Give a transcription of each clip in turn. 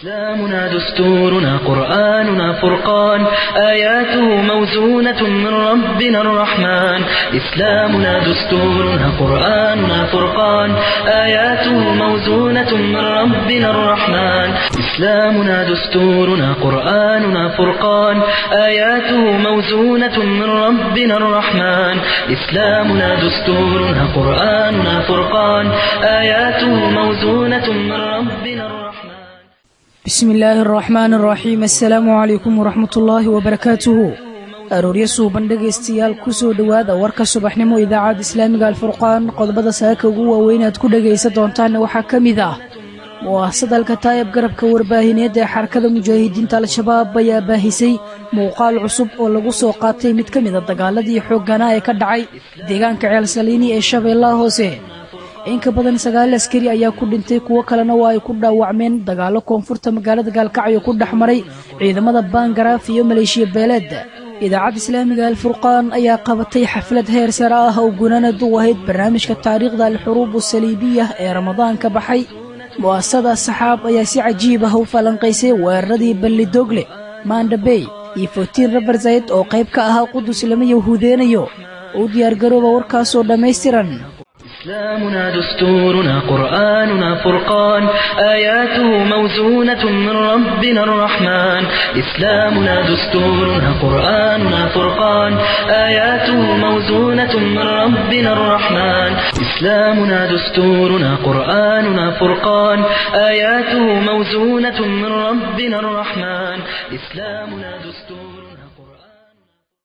إسلامنا دستورنا قرآننا فرقان آياته موزونة من ربنا الرحمن إسلامنا دستورنا قرآننا فرقان آياته موزونة من ربنا الرحمن إسلامنا دستورنا قرآننا فرقان آياته موزونة من ربنا الرحمن إسلامنا دستورنا قرآننا فرقان آياته موزونة من ربنا الرحمن bismi illaahi araxmaan araxiim assalaamu calaykum waraxmatullaahi wabarakaatuhu arooryo suuban dhegaystayaal kusoo dhowaada warka subaxnimo idaacadda islaamiga alfurqaan qodobada saaka ugu waaweyn aad ku dhegaysan doontaanna waxaa ka mid ah muwaasadalka taayab garabka warbaahineed ee xarakada mujaahidiinta al-shabaab ayaa baahisay muuqaal cusub oo lagu soo qaatay mid ka mid a dagaaladii xoogganaa ee ka dhacay deegaanka ceelsaliini ee shabeellaha hoose in ka badan sagaal askari ayaa ku dhintay kuwo kalena waa ay ku dhaawacmeen dagaallo koonfurta magaalada gaalkacyo ku dhex maray ciidamada baangaraaf iyo maleeshiya beeleed idaacadda islaamiga alfurqaan ayaa qabatay xaflad heer sare ah oo gunanad u ahayd barnaamijka taariikhda alxuruub usaliibiya ee ramadaanka baxay mu'asasada saxaab ayaa si cajiib ah u falanqaysay weeraradii ballidogle maandhabey iyo fotiin rabarsayd oo qayb ka ahaa qudus lama yahuudeenayo u diyaargarooba warkaasoo dhammaystiran إسلامنا دستورنا قرآننا فرقان آياته موزونة من ربنا الرحمن إسلامنا دستورنا قرآننا فرقان آياته موزونة من ربنا الرحمن إسلامنا دستورنا قرآننا فرقان آياته موزونة من ربنا الرحمن إسلامنا دستورنا قرآن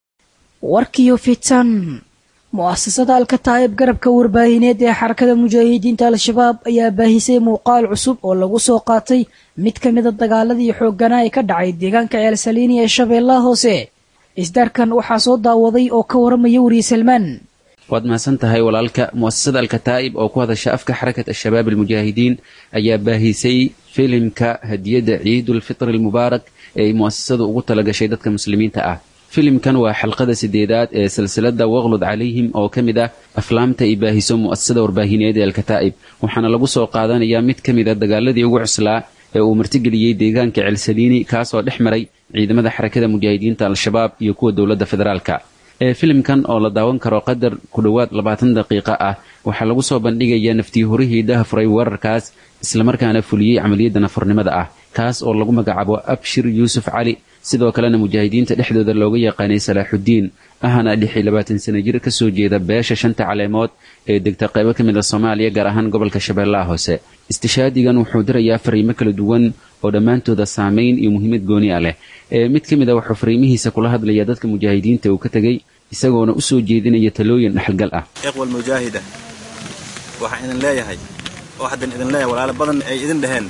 warkiyo fitan mu'asasada alkataayib garabka warbaahineed ee xarakada mujaahidiinta al-shabaab ayaa baahisay muuqaal cusub oo lagu soo qaatay mid ka mida dagaaladii xoogganaa ee ka dhacay deegaanka ceelsaliini ee shabeellaha hoose isdaarkan waxaa soo daawaday oo ka waramaya weriye salmaan waad mahadsan tahay walaalka mu'asasada alkataa'ib oo ku hadasha afka xarakat al-shabaab almujaahidiin ayaa baahisay filimka hadiyadda ciidulfitri almubaarak ee ay mu'asasadu ugu talagashay dadka muslimiinta ah filimkan waa xalqada sideedaad ee silsilada waqlud calayhim oo ka mid ah aflaamta ay baahiso mu'asasada warbaahineed ee alkataa'ib waxaana lagu soo qaadanayaa mid ka mid a dagaaladii ugu cuslaa ee uu martigeliyey deegaanka ceelsaliini kaasoo dhex maray ciidamada xarakada mujaahidiinta al-shabaab iyo kuwa dowladda federaalka ee filimkan oo la daawan karo qadar ku dhowaad labaatan daqiiqo ah waxaa lagu soo bandhigayaa naftii horihii dahafuray weerarkaas islamarkaana fuliyey camaliyadda nafurnimada ah kaas oo lagu magacaabo abshir yuusuf cali sidoo kalena mujaahidiinta dhexdooda looga yaqaanay salaaxuddiin ahana lix iyo labaatan sana jir ka soo jeeda beesha shanta caleemood ee degta qaybo ka mid a soomaaliya gaar ahaan gobolka shabeellaha hoose istishaadigan wuxuu dirayaa fariimo kala duwan oo dhammaantooda saamayn iyo muhiimad gooni ah leh ee mid ka mid a wuxuu fariimihiisa kula hadlayaa dadka mujaahidiinta uu ka tegey isagoona u soo jeedinaya talooyin dhexalgal ah iqwa almujaahida waxaan idin leeyahay oo haddan idin leeyahay walaalo badan ay idin dhaheen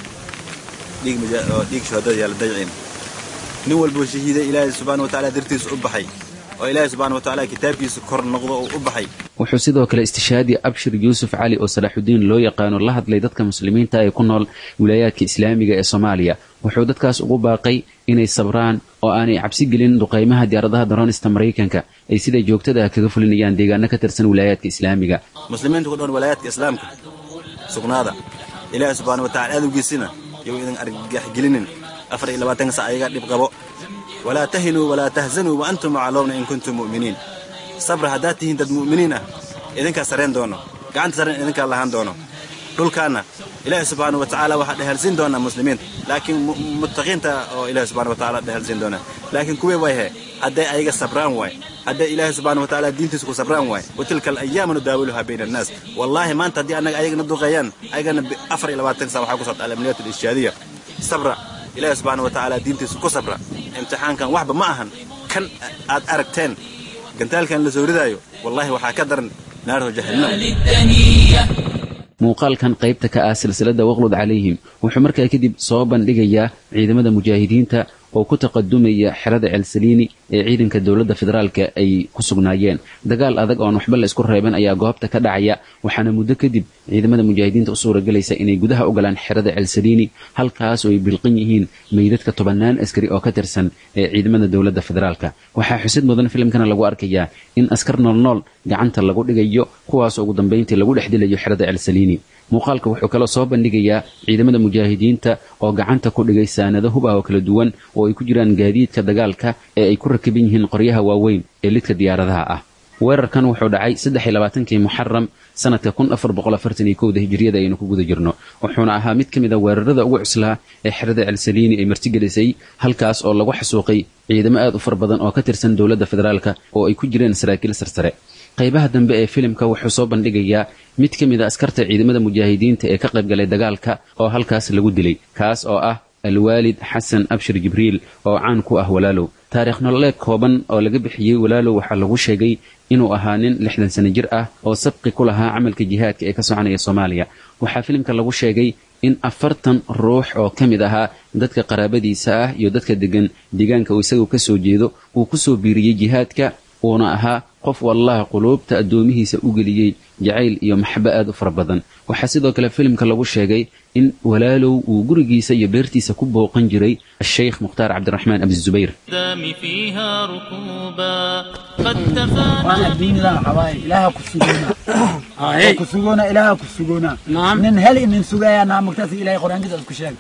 dhiig shuhadada yaala dayciin nin walbuu shahiiday ilaahay subxana watacaala dartiisa u baxay oo ilaahay subxana watacaala kitaabkiisa kor noqdo oo u baxay wuxuu sidoo kale istishaadi abshir yuusuf cali oo salaaxudiin loo yaqaano la hadlay dadka muslimiinta ee ku nool wilaayaadka islaamiga ee soomaaliya wuxuu dadkaas ugu baaqay inay sabraan oo aanay cabsi gelin duqaymaha diyaaradaha daroonista maraykanka ay sida joogtada ah kaga fulinayaan deegaano ka tirsan wilaayaadka islaamiga muslimiinta ku dhoon walaayaadka islaamka sugnaada ilaahay subxana watacala adowgiisina yow idin argagaxgelinin afar iyo labaatanka sac ayaga dhib qabo walaa tahinuu walaa tahzanuu wa antum macloomna in kuntum mu'miniin sabra haddaad tihiin dad mu'miniin ah idinkaa sareen doono gacanta sareen idinkaa lahaan doono dhulkaanna ilaahi subxaana wa tacaala waxaa dhehelsiin doonaa muslimiinta laakiin muttaqiinta oo ilahi subxana wa tacaala dhehelsiin doonaa laakiin kuwii way he hadday ayaga sabraan waay hadday ilaahi subxana wa tacaala diintiisa ku sabraan waay wa tilka alayaamu nudaawiluhaa bayna annaas wallaahi maanta haddii annaga ayagana duqeeyaan ayagana afar iyo labaatanka sac waxaa ku socda alamniyat alishaadiya sabra ilaahi subxaana wa tacaala diintiisa ku sabra imtixaankan waxba ma ahan kan aad aragteen gantaalkan la soo ridaayo wallaahi waxaa ka daran naarhu jahannam muuqaalkan qaybta ka ah silsilada waqlud calayhim wuxuu markaa kadib soo bandhigayaa ciidamada mujaahidiinta oo ku taqadumaya xerada ceelsaliini ee ciidanka dowladda federaalka ay ku sugnaayeen dagaal adag oon waxba la isku reeban ayaa goobta ka dhacaya waxaana muddo kadib ciidamada mujaahidiinta u suuragelaysa inay gudaha u galaan xerada ceelsaliini halkaas oo ay bilqan yihiin meydadka tobannaan askari oo ka tirsan ee ciidamada dowladda federaalka waxaa xusid mudan filimkana lagu arkayaa in askar noolnool gacanta lagu dhigayo kuwaas ugu dambayntii lagu dhex dilayo xerada ceelsaliini muuqaalka wuxuu kaloo soo bandhigayaa ciidamada mujaahidiinta oo gacanta ku dhigay saanado hub ah oo kala duwan oo ay ku jiraan gaadiidka dagaalka ee ay ku rakiban yihiin qoryaha waaweyn ee lidka diyaaradaha ah weerarkan wuxuu dhacay saddexi labaatankii muxaram sanadka kun afar boqol afartan iyo kowda hijriyada aynu ku guda jirno wuxuuna ahaa mid ka mid a weerarada ugu cuslaa ee xerada celsaliini ay martigelisay halkaas oo lagu xasuuqay ciidamo aad u far badan oo ka tirsan dowladda federaalka oo ay ku jireen saraakiil sarsare qaybaha dambe ee filimka wuxuu soo bandhigayaa mid ka mid a askarta ciidamada mujaahidiinta ee ka qaybgalay dagaalka oo halkaas lagu dilay kaas oo ah alwaalid xasan abshir jibriil oo caan ku ah walaalow taariikh nololeed kooban oo laga bixiyey walaalow waxaa lagu sheegay inuu ahaa nin lixdan sano jir ah oo sabqi ku lahaa camalka jihaadka ee ka soconaya soomaaliya waxaa filimka lagu sheegay in afartan ruux oo ka mid ahaa dadka qaraabadiisa ah iyo dadka degan deegaanka uu isagu ka soo jeedo uu ku soo biiriyey jihaadka uuna ahaa qof wallaha quluubta addoomihiisa u geliyey jacayl iyo maxabo aad u fara badan waxaa sidoo kale filimka lagu sheegay in walaalow uu gurigiisa iyo beertiisa ku booqan jiray asheykh mukhtaar cabdiraxmaan abizubayr waan adduunyada cabaay ilaaha ku sugoona ku sugoona ilaaha ku sugoona nin hel nin sugaya naa mugtaas ilaahay quraankiisa isku sheeg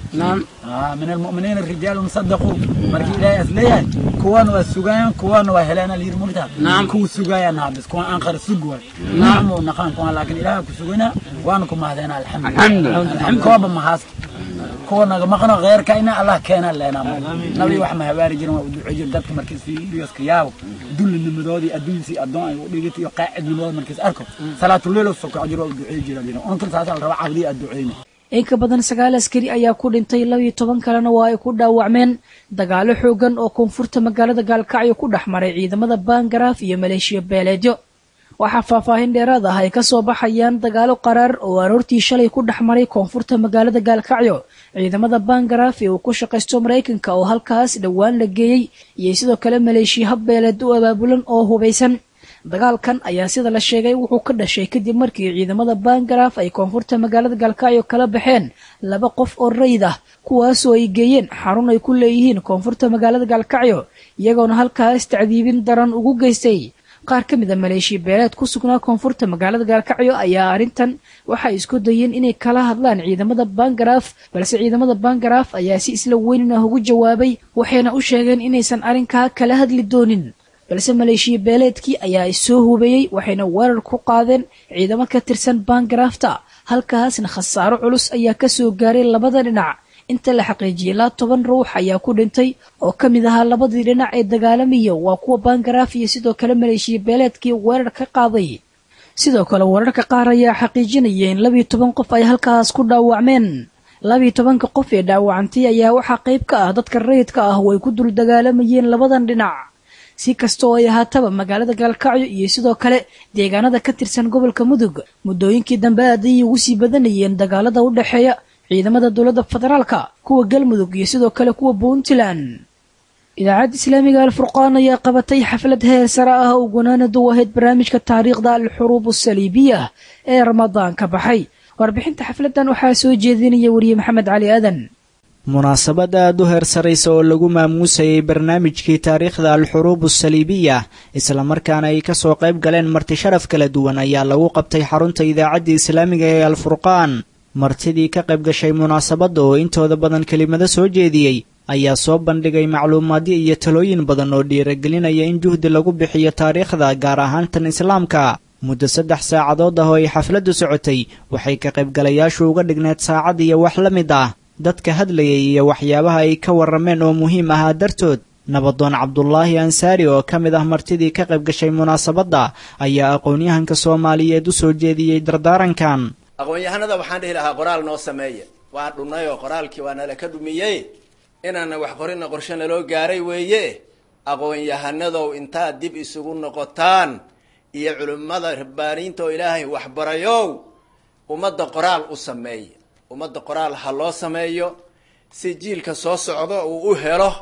min almu'miniina rijaalun sadaquu markii ilaahay as leeyahay kuwan waa sugayaan kuwan waa helaan alyir mugta kuwa sugaya naa bis kuwan aan qara sug waay naamu naqaan kuwan laakiin ilaaha ku sugona waan ku mahdeena alxamdulillah kooba mahaas kuwa naga maqno kheyrka ina allah keena leenaa nabi wax ma habaari jirin waa u duco jir dadka markiis fiiriyoska yaabo dullinimadoodii adduunsii addoon ay u dhigit iyo qaacidnimadooda markiis arko salaatuleelo sokoco jir waa u ducey jira jira unkan saasa la raba cabdii aad duceyna in ka badan sagaal askari ayaa ku dhintay labiyo toban kalena waa ay ku dhaawacmeen dagaalo xoogan oo koonfurta magaalada gaalkacyo ku dhex maray ciidamada bangaraaf iyo maleeshiya beeleedyo waxaa faahfaahin dheeraad ah ay ka soo baxayaan dagaalo qaraar oo aroortii shalay ku dhex maray koonfurta magaalada gaalkacyo ciidamada bangaraaf ee uu ku shaqaysto maraykanka oo halkaas dhowaan la geeyey iyo sidoo kale maleeshiya habbeeleed u abaabulan oo hubaysan dagaalkan ayaa sida la sheegay wuxuu ka dhashay kadib markii ciidamada bangaraaf ay koonfurta magaalada gaalkacyo kala baxeen laba qof oo rayid ah kuwaasoo ay geeyeen xarun ay ku leeyihiin koonfurta magaalada gaalkacyo iyagoona halkaas tacdiibin daran ugu geystay qaar ka mid a maleeshiya beeleed ku sugnaa koonfurta magaalada gaalkacyo ayaa arrintan waxay isku dayeen inay kala hadlaan ciidamada bangaraaf balse ciidamada bangaraaf ayaa si isla weynin ah ugu jawaabay waxayna u sheegeen inaysan arrinkaa kala hadli doonin balse maleeshiya beeleedkii ayaa issoo hubeeyey waxayna weerar ku qaadeen ciidamo ka tirsan bangaraafta halkaasna khasaaro culus ayaa kasoo gaaray labada dhinac inta la xaqiijiyey ilaa toban ruux ayaa ku dhintay oo ka mid ahaa labadii dhinac ee dagaalamaya waa kuwa bangaraaf iyo sidoo kale maleeshiya beeleedkii weerar ka qaaday sidoo kale weerarka qaar ayaa xaqiijinaya in labiyo toban qof ay halkaas ku dhaawacmeen labiyo tobanka qof ee dhaawacantay ayaa waxaa qayb ka ah dadka rayidka ah oo ay ku dul dagaalamayeen labadan dhinac si kasta oo ay ahaataba magaalada gaalkacyo iyo sidoo kale deegaanada ka tirsan gobolka mudug muddooyinkii dambe aad ayay ugu sii badanayeen dagaalada u dhexeeya ciidamada dowladda federaalka kuwa galmudug iyo sidoo kale kuwa puntland idaacadda islaamiga alfurqaan ayaa qabatay xaflad heer sare ah oo gunaanadu ahayd barnaamijka taariikhda alxuruub asaliibiya ee ramadaan ka baxay warbixinta xafladan waxaa soo jeedinaya weriye maxamed cali aadan munaasabad aad u heer saraysa oo lagu maamuusayay barnaamijkii taariikhda alxuruub asaliibiya islamarkaana ay kasoo qayb galeen marti sharaf kala duwan ayaa lagu qabtay xarunta idaacadda islaamiga ee alfurqaan martidii ka qayb gashay munaasabadda oo intooda badan kelimado soo jeediyey ayaa soo bandhigay macluumaadyo iyo talooyin badan oo dhiiragelinaya in juhdi lagu bixiyo taariikhda gaar ahaan tan islaamka muddo saddex saacadood ah oo ay xafladdu socotay waxay ka qaybgalayaashu uga dhigneed saacad iyo wax la mid ah dadka hadlayay iyo waxyaabaha ay ka warrameen oo muhiim ahaa dartood nabadoon cabdulaahi ansaari oo ka mid ah martidii ka qayb gashay munaasabadda ayaa aqoon-yahanka soomaaliyeed u soo jeediyey dardaarankan aqoon-yahanada waxaan dhihi lahaa qoraal noo sameeya waa dhunnay oo qoraalkii waa nala ka dhumiyey inaana wax qorina qorshe naloo gaaray weeye aqoon-yahanadow intaad dib isugu noqotaan iyo culimmada rabbaaniinta oo ilaahay waxbarayow ummadda qoraal u sameeya ummadda qoraal ha loo sameeyo si jiilka soo socdo uu u helo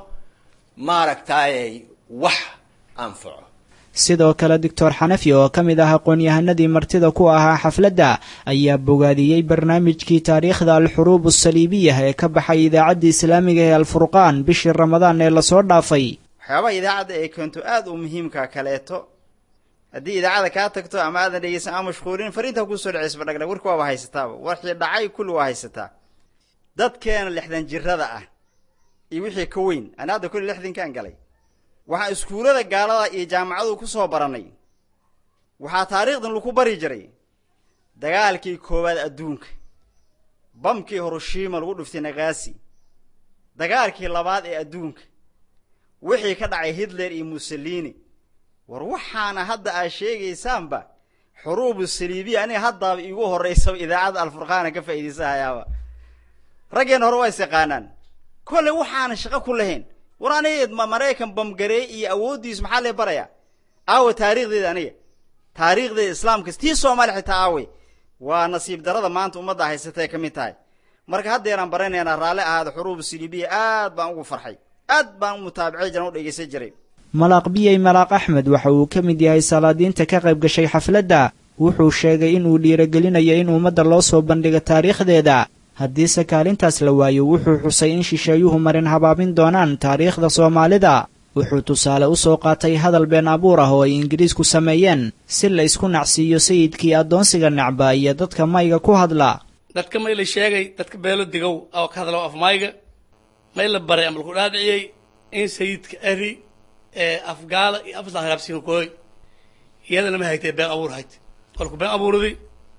maaragtaayey wax anfaco sidoo kale doctor xanafi oo ka mid ah aqoon-yahanadii martida ku ahaa xafladda ayaa bogaadiyey barnaamijkii taariikhda alxuruub asaliibiya ee ka baxay idaacadda islaamiga ee alfurqaan bishii ramadaan ee lasoo dhaafay waxyaabaha idaacadda ay keento aada u muhiimka kaleeto haddii idaacada kaa tagto ama aadan dhegeysan ama mashquulin fariintaa kusoo dhaceysba dhagdhag warka waaba haysataaba warkii dhacay kulli waa haysataa dadkeena lixdan jirada ah iyo wixii ka weyn ana hadda kulli lixdankaan galay waxaan iskuullada gaalada iyo jaamacadu ku soo barannay waxaa taariikhdan lagu bari jiray dagaalkii koowaad adduunka bamkii hiroshima lagu dhuftay nagaasi dagaalkii labaad ee adduunka wixii ka dhacay hitler iyo mussolini war waxaana hadda aad sheegaysaanba xuruubu saliibiya aniga haddaaba iigu horraysaba idaacadda alfurqaana ka faa'iidaysahayaaba raggeenna hore waa is yaqaanaan kolle waxaana shaqo ku lahayn war aniga maraykan bamgareey iyo awooddiisu maxaa lee barayaa aawe taariikhdeeda aniga taariikhdeeda islaamka tii soomaaliya xitaa aawe waa nasiib darada maanta ummadda haysatay ka mid tahay marka haddeeraan baranaynaa raalli ahaada xuruubu saliibiya aad baan ugu farxay aad baan u mutaabacay jiran u dhegaysan jiray malaaq biyey malaaq axmed waxa uu ka mid yahay salaadiinta ka qayb gashay xafladda wuxuu sheegay inuu dhiiragelinayo in ummadda loo soo bandhigo taariikhdeeda haddiise kaalintaas la waayo wuxuu xusay in shisheeyuhu marin habaabin doonaan taariikhda soomaalida wuxuu tusaale u soo qaatay hadal been abuur ah oo ay ingiriisku sameeyeen si la isku nacsiiyo sayidkii addoonsiga necba iyo dadka mayga ku hadla dadka may la sheegay dadka beelo digow oo ka hadla af mayga may la baray ama laku dhaadhiciyey in sayidka ari ee afgaala iyo afsa haraabsiin kooy iyadana ma haytee been abuur hayt kolku been abuurdi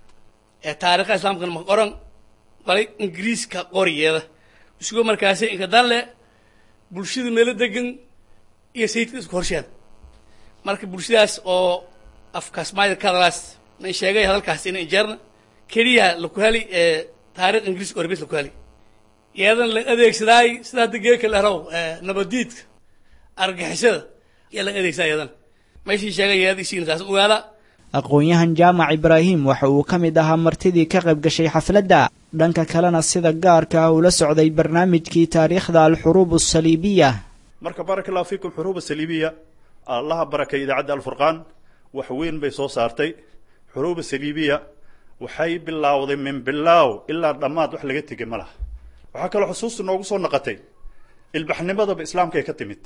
ee taariikha islaamkana ma qoran balay ingiriiska qoriyeeda isagoo markaasi inka danle bulshada meelo degan iyo sayidka isku horsheeda marka bulshadaas oo afkaas maayda ka hadalaas man sheegay hadalkaas ina injeerna keliya laku heli ee taarikh ingiriiska orbis laku heli iyadan la adeegsadaay sida hadda geeka lehrow nabadiidka argixisada yaa laga adeegsadaa iyadan meeshii sheegay iyada isiina taas ogaada aqoon-yahan jaamac ibraahim waxa uu ka mid ahaa martidii ka qayb gashay xafladda dhanka kalena sida gaarka ah ula socday barnaamijkii taariikhda alxuruub asaliibiya marka baaraka allahu fiikum xuruuba saliibiya allaha barakay idaacadda alfurqaan wax weyn bay soo saartay xuruuba saliibiya waxay bilaawday min bilaaw ilaa dhammaad wax laga tegay ma laha waxaa kaloo xusuusta noogu soo naqatay ilbaxnimadaba islaamkay ka timid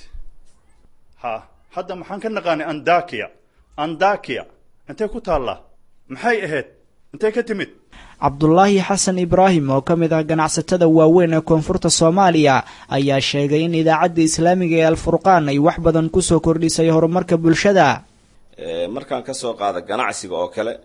ha hadda maxaan ka naqaanay andakiya andakiya intay ku taallaa maxay ahayd intay ka timid cabdulaahi xasan ibraahim oo ka mid ah ganacsatada waaweyn ee koonfurta soomaaliya ayaa sheegay in idaacadda islaamiga ee alfurqaan ay wax badan kusoo kordhisay horumarka bulshada markaan ka soo qaada ganacsiga oo kale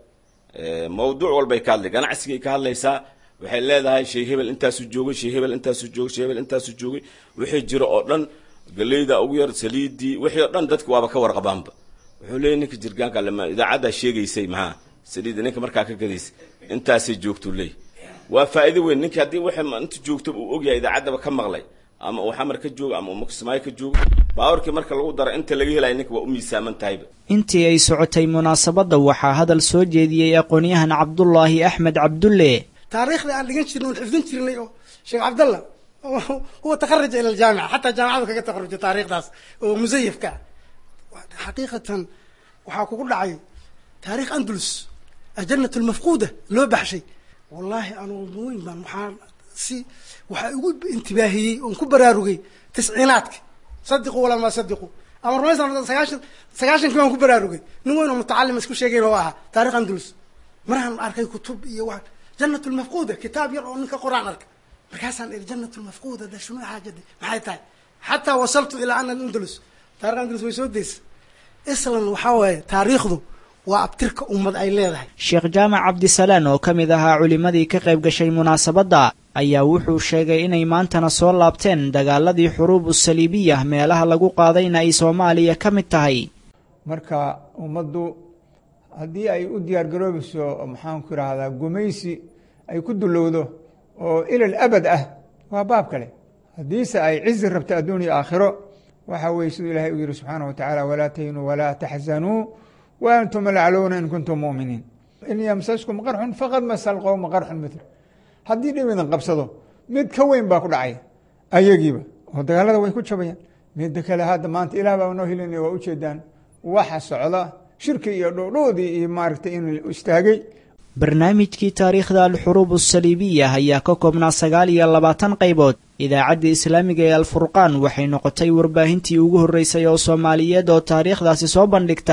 mawduuc walbay ka hadlay ganacsigay ka hadlaysaa waxay leedahay shey hebel intaasu joogay shey hebel intaasu joogay shey hebel intaasu joogay wixii jiro oo dhan galeyda ugu yar saliidii wixii oo dhan dadka waaba ka warqabaanba wuxuu leeyahy ninka jirgaanka lama idaacaddaa sheegaysay maxaa saliidda ninka markaa ka gadaysay intaasay joogtuu leey waa faa'iido weyn ninka haddii wixii inta joogto uu ogyahay idaacaddaba ka maqlay ama uu xamar ka joogo ama uu makismaayo ka joogo baawarkii marka lagu daro inta laga helaya ninka waa u miisaaman tahayba intii ay socotay munaasabadda waxaa hadal soo jeediyey aqoon-yahan cabdulaahi axmed cabdulle taariikhda aan dhigan jirnay oon xifdin jirnay oo sheekh cabdalla huwa takaraja ila aljaamica xataa jaamacadu kaga taqarujay taariikhdaas oo musayafka ah xaqiiqatan waxaa kugu dhacay taarikh andalus ajanat lmafquuda loo baxshay wallaahi anuu weyn baan waxaa si waxaa igu intibaahiyey oon ku baraarugay tisciinaadka sadiqu walaa maa sadiqu ama rumaysan sagaashan sagaashankii baan ku baraarugay nin weyn oo mutacalima isku sheegayn oo ahaa taarikh andalus maraan arkay kutub iyo wa janat lmafquuda kitaab yar oo ninka qoraan arka markaasaan iri janat lmafquuda da shunu xaajada maxay tahay xataa wasaltu ilaa ana andalus taarikh andalus way soo deysa islan waxaa waaye taariikhdu waa abtirka ummad ay leedahay sheekh jaamac cabdisalaan oo ka mid ahaa culimmadii ka qayb gashay munaasabadda ayaa wuxuu sheegay inay maantana soo laabteen dagaaladii xuruubu saliibiya meelaha lagu qaadayna ay soomaaliya ka mid tahay marka ummaddu haddii ay u diyaargaroobayso maxaanku idhaahdaa gumaysi ay ku dulowdo oo ilal abad ah waa baab kale haddiise ay cizi rabto adduun iyo aakhiro waxa weye siduu ilahay u yihi subxaana wa tacaala walaa tahinuu walaa taxzanuu wa antum alclowna in kuntum mu'miniin in yamsaskum qarxun faqad masa alqowma qarxun mitl haddii dhib idin qabsado mid ka weyn baa ku dhacaya ayagiiba oo dagaalada way ku jabayaan midda kale hadda maanta ilaah baa noo helinaya waa ujeedaan waxa socda shirki iyo dhoodhoodii iyo maaragtay inuu istaagay barnaamijkii taariikhda alxuruub asaliibiya ayaa ka koobnaa sagaal iyo labaatan qaybood idaacadda islaamiga ee alfurqaan waxay noqotay warbaahintii ugu horreysay oo soomaaliyeed oo taariikhdaasi soo bandhigta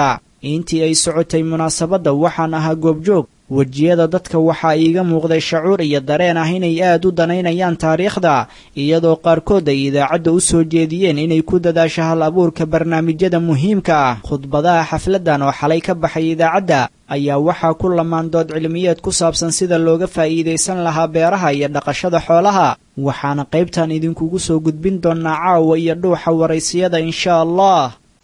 intii ay socotay munaasabadda waxaan ahaa goobjoog wejiyada dadka waxaa iiga muuqday shacuur iyo dareen ah inay aad u danaynayaan taariikhda iyadoo qaarkood ay idaacadda u soo jeediyeen inay ku dadaasho hal abuurka barnaamijyada muhiimka ah khudbadaha xafladdan oo xalay ka baxay idaacadda ayaa waxaa ku lamaan dood cilmiyeed ku saabsan sida looga faa'iidaysan lahaa beeraha iyo dhaqashada xoolaha waxaana qaybtan idinkugu soo gudbin doonnaa caawa iyo dhuuxa waraysiyada insha allah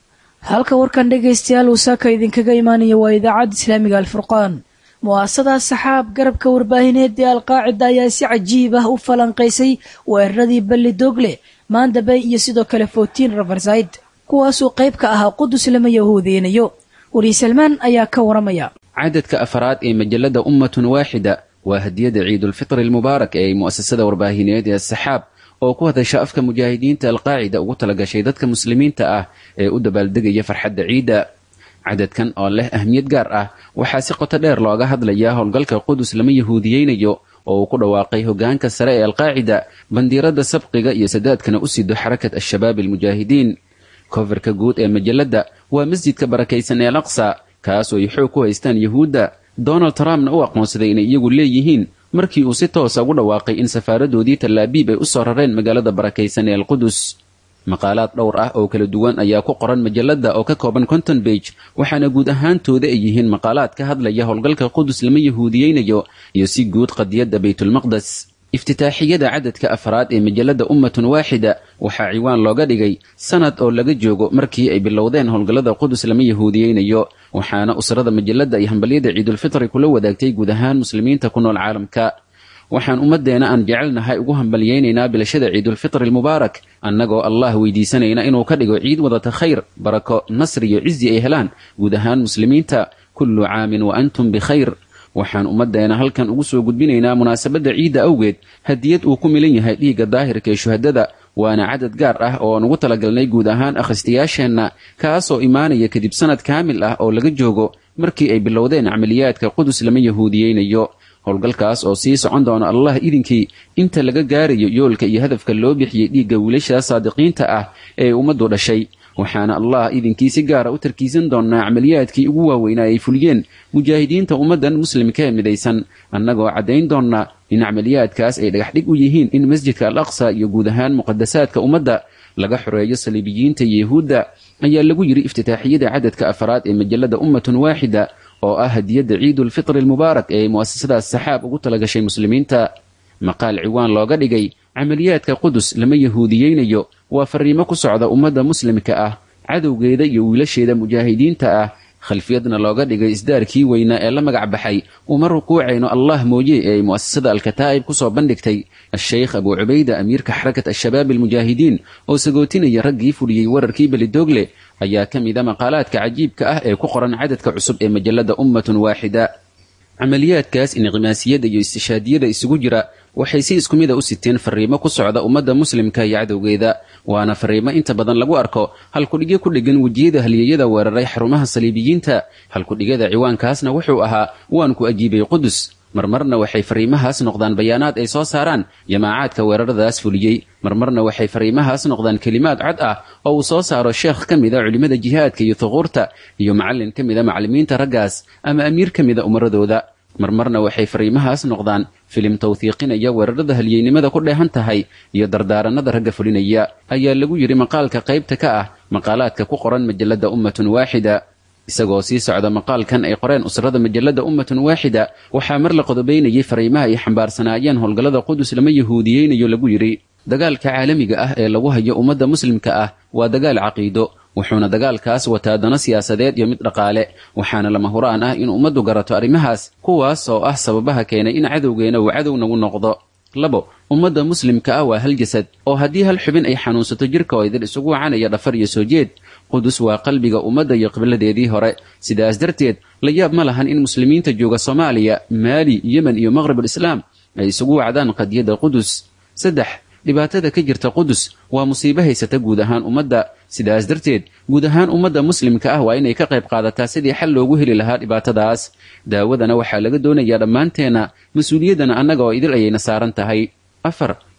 halka warkan dhegaystayaal uu saaka idinkaga imaanaya waa idaacadda islaamiga alfurqaan mu'aasada saxaab garabka warbaahineed ee alqaacida ayaa si cajiib ah u falanqaysay weeraradii balli dogle maandabey iyo sidoo kale fotiin rafarsayd kuwaasoo qayb ka ahaa qudus lama yahuudeynayo weli salmaan ayaa ka waramaya cadadka afaraad ee majalada ummatun waaxida waa hadiyada ciidulfitri almubaarak ee ay mu'asasada warbaahineed ee saxaab oo ku hadasha afka mujaahidiinta alqaacida ugu talagashay dadka muslimiinta ah ee u dabaaldegaya farxadda ciidda cadadkan oo leh ahmiyad gaar ah waxaa si qoto dheer looga hadlayaa howlgalka qudus lama yahuudiyeynayo oo uu ku dhawaaqay hogaanka sare ee alqaacida bandiiradda sabqiga iyo sadaadkana u sido xarakat al-shabaab almujaahidiin kofarka guud ee majalladda waa masjidka barakaysan ee alaqsa kaasoo ay xoog ku haystaan yahuudda donald trumpna u aqoonsaday inay iyagu leeyihiin markii uu si toosa ugu dhawaaqay in safaaradoodii tallaabiib ay u soo rareen magaalada barakaysan ee alqudus maqaalaad dhowr ah oo kala duwan ayaa ku qoran majalladda oo ka kooban conton bage waxaana guud ahaantooda ay yihiin maqaalaad ka hadlaya howlgalka qudus lama yahuudiyeynayo iyo si guud qadiyadda baytulmaqdes iftitaaxiyada cadadka afraad ee majalladda ummatun waaxida waxaa ciwaan looga dhigay sanad oo laga joogo markii ay bilowdeen howlgallada qudus lama yahuudiyeynayo waxaana usrada majalladda ay hambalyada ciidulfitri kula wadaagtay guud ahaan muslimiinta ku nool caalamka waxaan ummaddeena aan jecelnahay ugu hambalyaynaynaa bilashada ciidulfitri almubaarak annagoo allah weydiisanayna inuu ka dhigo ciid wadata khayr barako nasri iyo cizi ay helaan guud ahaan muslimiinta kullu caamin wa antum bikhayr waxaan ummaddeena halkan ugu soo gudbinaynaa munaasabadda ciidda awgeed hadiyad uu ku milan yahay dhiigga daahirka ee shuhadada waana cadad gaar ah oo aan ugu talagalnay guud ahaan akhristayaasheenna kaasoo imaanaya kadib sanad kaamil ah oo laga joogo markii ay bilowdeen camaliyaadka qudus lama yahuudiyeynayo howlgalkaas oo sii socon doona allah idinkii inta laga gaarayo yoolka iyo hadafka loo bixiyey dhiigga wiilasha saadiqiinta ah ee ummaddu dhashay waxaana allah idinkii si gaara u tarkiisan doonnaa camaliyaadkii ugu waaweynaa ay fuliyeen mujaahidiinta ummaddan muslimka ee midaysan annagoo caddayn doonnaa in camaliyaadkaas ay dhagaxdhig u yihiin in masjidka al aqsa iyo guud ahaan muqadasaadka ummadda laga xoreeyo saliibiyiinta iyo yahuudda ayaa lagu yidhi iftitaaxiyada cadadka afraad ee majalladda ummatun waaxida oo ah hadiyadda ciidulfitri almubaarak ee ay mu'asasadaas saxaab ugu talagashay muslimiinta maqaal ciwaan looga dhigay camaliyaadka qudus lama yahuudiyeynayo waa fariimo ku socda ummadda muslimka ah cadowgeeda iyo wiilasheeda mujaahidiinta ah khalfiyadna looga dhigay isdaarkii weynaa ee la magac baxay uma rukuucayno allah mooye ee ay mu'asasada alkataa'ib ku soo bandhigtay a-sheykh abuu cubayda amiirka xarakat al-shabaab almujaahidiin oo sagootinaya raggii fuliyey wararkii belidoogle ayaa ka mida maqaalaadka cajiibka ah ee ku qoran cadadka cusub ee majalladda ummatun waaxida camaliyaadkaas inqimaasiyada iyo istishaadiyada isugu jira waxay si isku mida u siteen fariimo ku socda ummadda muslimka iyo cadowgeeda waana fariimo inta badan lagu arko halkudhigyo ku dheggan wejiyada halyeeyada weeraray xarumaha saliibiyiinta halkudhigyada ciwaankaasna wuxuu ahaa waan ku ajiibay qudus marmarna waxay fariimahaas noqdaan bayaanaad ay soo saaraan jamaacaadka weeraradaas fuliyey marmarna waxay fariimahaas noqdaan kelimaad cod ah oo uu soo saaro sheekh ka mida culimmada jihaadka iyo thuquurta iyo macallin ka mida macallimiinta raggaas ama amiir ka mida umaradooda marmarna waxay fariimahaas noqdaan filim tawhiiqinaya weerarada halyeynimada ku dheehan tahay iyo dardaaranada ragga fulinaya ayaa lagu yidhi maqaalka qaybta ka ah maqaalaadka ku qoran majalladda ummatun waaxida isagoo sii socda maqaalkan ay qoreen usrada majalladda ummatun waaxida waxaa mar la qodobaynayay fariimaha ay xambaarsanaayeen howlgallada qudus lama yahuudiyeynayo lagu yidhi dagaalka caalamiga ah ee lagu hayo ummadda muslimka ah waa dagaal caqiido wuxuuna dagaalkaas wataa dano siyaasadeed iyo mid dhaqaale waxaana lama huraan ah in ummaddu garato arrimahaas kuwaas oo ah sababaha keenay in cadowgeena uu cadow nagu noqdo labo ummadda muslimka ah waa hal jasad oo haddii hal xubin ay xanuunsato jirka oo idil isugu wacanaya dhafar iyo soo jeed qudus waa qalbiga ummadda iyo qibladeedii hore sidaas darteed la yaab ma lahan in muslimiinta jooga soomaaliya maali yemen iyo maqribulislaam ay isugu wacdaan qadiyadda qudus saddex dhibaatada ka jirta qudus waa musiibo haysata guud ahaan ummadda sidaas darteed guud ahaan ummadda muslimka ah waa inay ka qayb qaadataa sidii xal loogu heli lahaa dhibaatadaas daawadana waxaa laga doonayaa dhammaanteenna mas-uuliyaddana annaga oo idil ayayna saaran tahay afar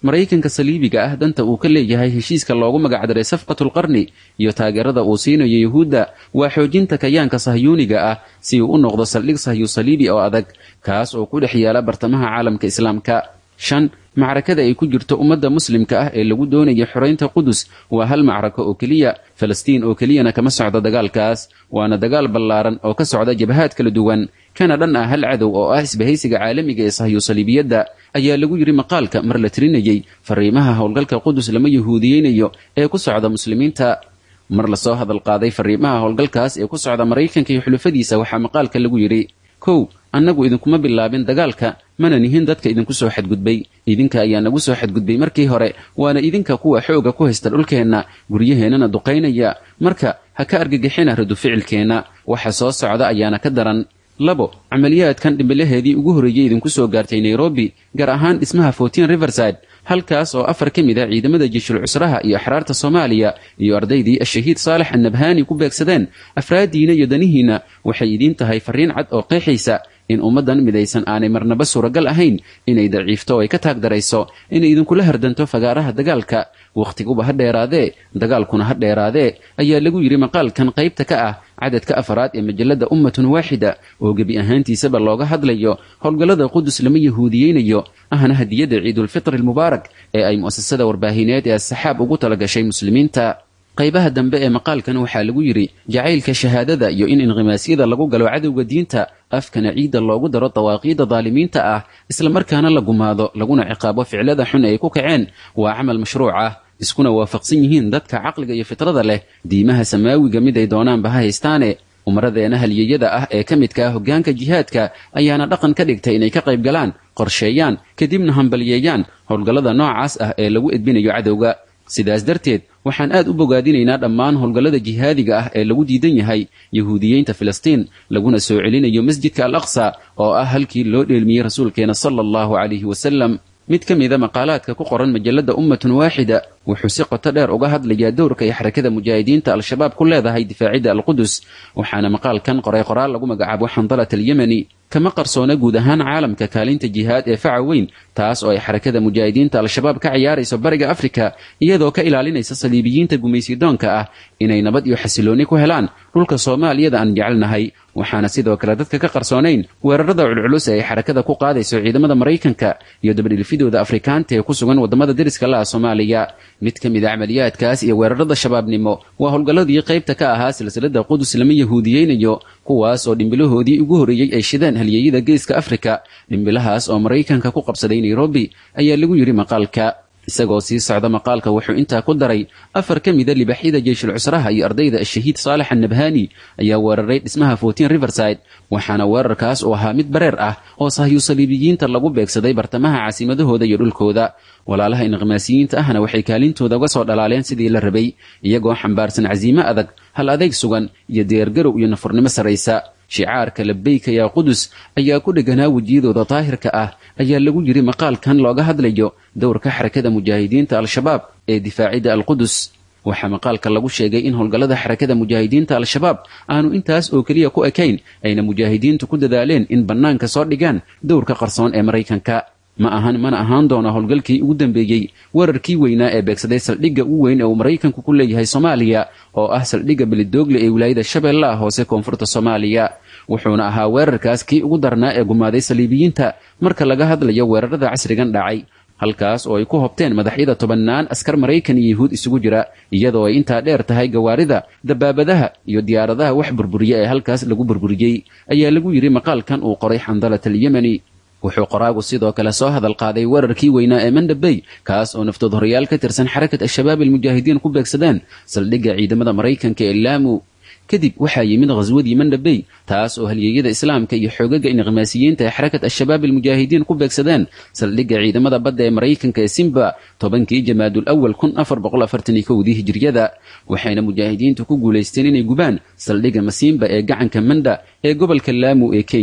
maraykanka saliibiga ah danta uu ka leeyahay heshiiska loogu magacdaray safqatulqarni iyo taageerada uu siinayo yuhuudda waa xoojinta kayaanka sahyuuniga ah si uu u noqdo saldhig sahyu saliibi oo adag kaas oo ku dhex yaala bartamaha caalamka islaamka shan macrakada ay ku jirto ummadda muslimka ah ee lagu doonaya xoraynta qudus waa hal macrako oo keliya falastiin oo keliyana kama socdo dagaalkaas waana dagaal ballaaran oo ka socda jabhaad kala duwan kana dhan ah hal cadow oo ah isbahaysiga caalamiga ee sahyu saliibiyadda ayaa lagu yidhi maqaalka mar la tirinayey fariimaha howlgalka qudus lama yahuudiyeynayo ee ku socda muslimiinta mar lasoo hadal qaaday fariimaha howlgalkaas ee ku socda maraykanka iyo xulufadiisa waxaa maqaalka lagu yidhi kow annagu idinkuma bilaabin dagaalka mana nihin dadka idinku soo xadgudbay idinka ayaa nagu soo xadgudbay markii hore waana idinka kuwa xooga ku haysta dhulkeenna guryaheennana duqaynaya marka ha ka argagixina radu ficilkeenna waxa soo socda ayaana ka daran labo camaliyaadkan dhimbilaheedii ugu horreeyey idinku soo gaartay nairobi gaar ahaan dhismaha fortin riverside halkaas oo afar ka mid a ciidamada jeshul cusraha iyo axraarta soomaaliya iyo ardaydii ashahiid saalex annabhaani ku beegsadeen afraaddiina iyo danihiinna waxay idiin tahay farriin cad oo qeexaysa in ummaddan midaysan aanay marnaba suuragal ahayn inay daciifto oo ay ka taagdarayso inay idinkula hardanto fagaaraha dagaalka wakhtiguba ha dheeraadee dagaalkuna ha dheeraadee ayaa lagu yidhi maqaalkan qaybta ka ah cadadka afaraad ee majalladda ummatun waaxida oo gebi ahaantiisaba looga hadlayo howlgallada qudus lama yahuudiyeynayo ahna hadiyadda ciidulfitri almubaarak ee ay mu'asasada warbaahineed ee asaxaab ugu talagashay muslimiinta qaybaha dambe ee maqaalkan waxaa lagu yidhi jacaylka shahaadada iyo in inqimaasyada lagu galo cadowga diinta afkana ciidda loogu daro dawaaqiidda daalimiinta ah islamarkaana la gumaado laguna ciqaabo ficlada xun ay ku kaceen waa camal mashruuc ah iskuna waafaqsan yihiin dadka caqliga iyo fitrada leh diimaha samaawiga mid ay doonaanba ha haystaane umaradeena halyeyada ah ee ka midka ah hoggaanka jihaadka ayaana dhaqan ka dhigtay inay ka qayb galaan qorsheeyaan kadibna hambalyeeyaan howlgallada noocaas ah ee lagu edbinayo cadowga sidaas darteed waxaan aad u bogaadinaynaa dhammaan howlgallada jihaadiga ah ee lagu diidan yahay yahuudiyeynta filistiin laguna soo celinayo masjidka al aqsa oo ah halkii loo dheelmiyey rasuulkeena sala allahu calayhi wasalam mid ka mida maqaalaadka ku qoran majalladda ummatun waaxida wuxuu si qoto dheer uga hadlayaa dowrka ay xarakada mujaahidiinta al-shabaab ku leedahay difaacidda alqudus waxaana maqaalkan qoray qoraal lagu magacaabo xandalat alyemeni kama qarsoona guud ahaan caalamka kaalinta jihaad ee faca weyn taas oo ay xarakada mujaahidiinta al-shabaab ka ciyaarayso bariga afrika iyadoo ka ilaalinaysa saliibiyiinta gumaysidoonka ah inay nabad iyo xasiloonni ku helaan dhulka soomaaliyada aan jecelnahay waxaana sidoo kale dadka ka qarsoonayn weerarada culculus ee ay xarakada ku qaadayso ciidamada maraykanka iyo dabadhilfidooda afrikaanta ee ku sugan waddamada deriska la'a soomaaliya mid ka mid a camaliyaadkaas iyo weerarada shabaabnimo waa howlgalladii qaybta ka ahaa silsilada qudus lama yahuudiyeynayo kuwaas oo dhimbilahoodii ugu horreeyey ay shideen halyeyada geeska afrika dhimbilahaas oo maraykanka ku qabsaday nairobi ayaa lagu yidhi maqaalka isagoo sii socda maqaalka wuxuu intaa ku daray afar ka mida libaxyada jeyshul cusraha iyo ardayda ashahiid saalex annabhaani ayaa weeraray dhismaha fortin riverside waxaana weerarkaas uu ahaa mid bareer ah oo sahyu saliibiyiinta lagu beegsaday bartamaha caasimadahooda iyo dhulkooda walaalaha inqimaasiyiinta ahna waxay kaalintooda uga soo dhalaaleen sidii la rabay iyagoo xambaarsan casiimo adag hal adayg sugan iyo diyaargarow iyo nafurnimo sarraysa shicaarka labeyka yaa qudus ayaa ku dheganaa wejiyadooda daahirka ah ayaa lagu yidhi maqaalkan looga hadlayo dowrka xarakada mujaahidiinta al-shabaab ee difaacidda alqudus waxaa maqaalka lagu sheegay in howlgallada xarakada mujaahidiinta al-shabaab aanu intaas oo keliya ku ekayn ayna mujaahidiintu ku dadaaleen in bannaanka soo dhigaan dowrka qarsoon ee maraykanka ma ahan mana ahaan doona howlgalkii ugu dambeeyey weerarkii weynaa ee beegsaday saldhigga ugu weyn ee uu maraykanku ku leeyahay soomaaliya oo ah saldhigga belidoogle ee wilaayada shabeellaha hoose koonfurta soomaaliya wuxuuna ahaa weerarkaas kii ugu darnaa ee gumaaday saliibiyiinta marka laga hadlayo weerarada casrigan dhacay halkaas oo ay ku hobteen madaxyada tobannaan askar maraykan iyo yuhuud isugu jira iyadoo ay intaa dheer tahay gawaarida dabaabadaha iyo diyaaradaha wax burburiya ee halkaas lagu burburiyey ayaa lagu yidhi maqaalkan uu qoray xandalat alyemeni wuxuu qoraagu sidoo kale soo hadal qaaday weerarkii weynaa ee mandhabey kaas oo naftood horyaal ka tirsan xarakat al-shabaab almujaahidiin ku beegsadeen saldhigga ciidamada maraykanka ee laamu kadib waxaa yimid khaswadii mandhabey taas oo halyeeyada islaamka iyo xoogaga inqimaasiyiinta ee xarakat al-shabaab almujaahidiin ku beegsadeen saldhigga ciidamada badda ee maraykanka ee simba tobankii jamaadul awal kun afar boqol afartan iyo kowdii hijiriyada waxayna mujaahidiintu ku guulaysteen inay gubaan saldhigga masiimba ee gacanka manda ee gobolka laamu ee kenya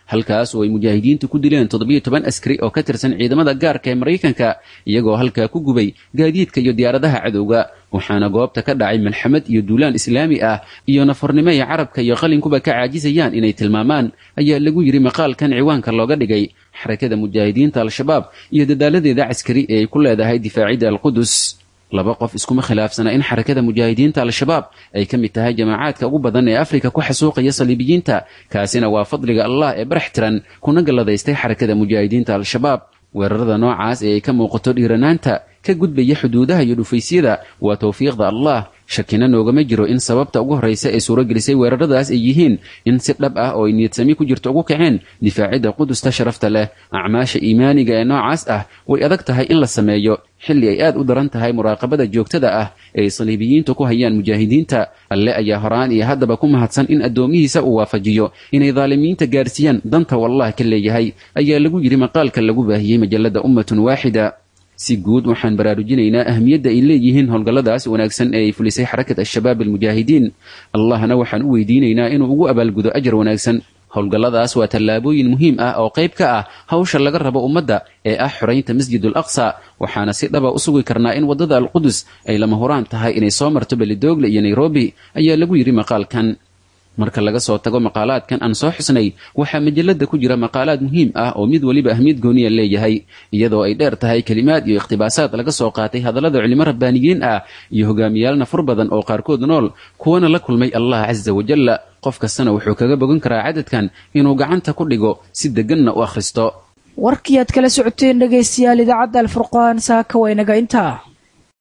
halkaas oo ay mujaahidiintu ku dileen toddobiyo toban askari oo ka tirsan ciidamada gaarka ee maraykanka iyagoo halkaa ku gubay gaadiidka iyo diyaaradaha cadowga waxaana goobta ka dhacay malxamad iyo duulaan islaami ah iyo nafarnimo ay carabka iyo qalinkuba ka caajisayaan inay tilmaamaan ayaa lagu yidhi maqaalkan ciwaanka looga dhigay xarakada mujaahidiinta al-shabaab iyo dadaaladeeda caskari ee ay ku leedahay difaacidda alqudus laba qof iskuma khilaafsana in xarakada mujaahidiinta al-shabaab ay ka mid tahay jamaacaadka ugu badan ee afrika ku xasuuqaya saliibiyiinta kaasina waa fadliga allah ee barax tiran kuna galladaystay xarakada mujaahidiinta al-shabaab weerarada noocaas ee ay ka muuqato dhiiranaanta ka gudbaya xuduudaha iyo dhufaysyada waa towfiiqda allah shakina noogama jiro in sababta ugu horraysa ee suuragelisay weeraradaas ay yihiin in si dhab ah oo ay niyadsami ku jirto ugu kaceen difaacidda qudusta sharafta leh acmaasha iimaaniga ee noocaas ah way adag tahay in la sameeyo xilli ay aad u daran tahay muraaqabada joogtada ah ee ay saliibiyiintu ku hayaan mujaahidiinta alle ayaa horaan iyo haddaba ku mahadsan in addoomihiisa uu waafajiyo inay daalimiinta gaarsiiyaan danta wallah ka leeyahay ayaa lagu yidhi maqaalka lagu baahiyey majalladda ummatun waaxida si guud waxaan baraarujinaynaa ahmiyadda ay leeyihiin howlgalladaas wanaagsan ee ay fulisay xarakat al-shabaab almujaahidiin allahna waxaan u weydiinaynaa inuu ugu abaalgudo ajar wanaagsan howlgalladaas waa tallaabooyin muhiim ah oo qayb ka ah hawsha laga rabo ummadda ee ah xoraynta masjid al aqsa waxaana si dhaba u sugi karnaa in waddada alqudus ay lama huraan tahay inay soo marto belidogle iyo nairobi ayaa lagu yidhi maqaalkan marka laga soo tago maqaalaadkan aan soo xusnay waxaa majalada ku jira maqaalaad muhiim ah oo mid weliba ahmiyad gooniya leeyahay iyadoo ay dheer tahay kelimaad iyo ikhtibaasaad laga soo qaatay hadallada culimo rabbaaniyiin ah iyo hogaamiyaal nafur badan oo qaarkood nool kuwana la kulmay allah casa wajalla qof kastana wuxuu kaga bogan karaa cadadkan inuu gacanta ku dhigo si deganna u akhristo warkii aad kala socoteen dhegaystayaal idaacadda alfurqaan saaka waynaga intaa